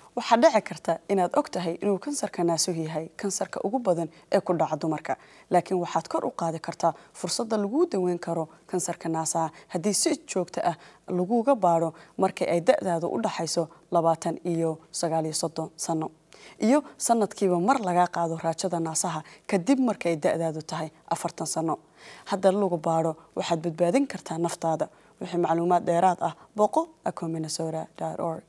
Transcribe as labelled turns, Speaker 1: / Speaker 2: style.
Speaker 1: waxaa dhici karta inaad og tahay inuu kansarka naasuhu yahay kansarka ugu badan ee ku dhaca dumarka laakiin waxaad kor u qaadi kartaa fursadda laguu daweyn karo kansarka naasaha haddii si joogto ah laguga baadho markii ay da-daadu u dhaxayso labaatan iyo sagaaliyo soddon sano iyo sanadkiiba mar lagaa qaado raajada naasaha kadib markay da-daadu tahay afartan sano hadda lagu baadho waxaad badbaadin kartaa naftaada wixii macluumaad dheeraad ah boqo acominasora org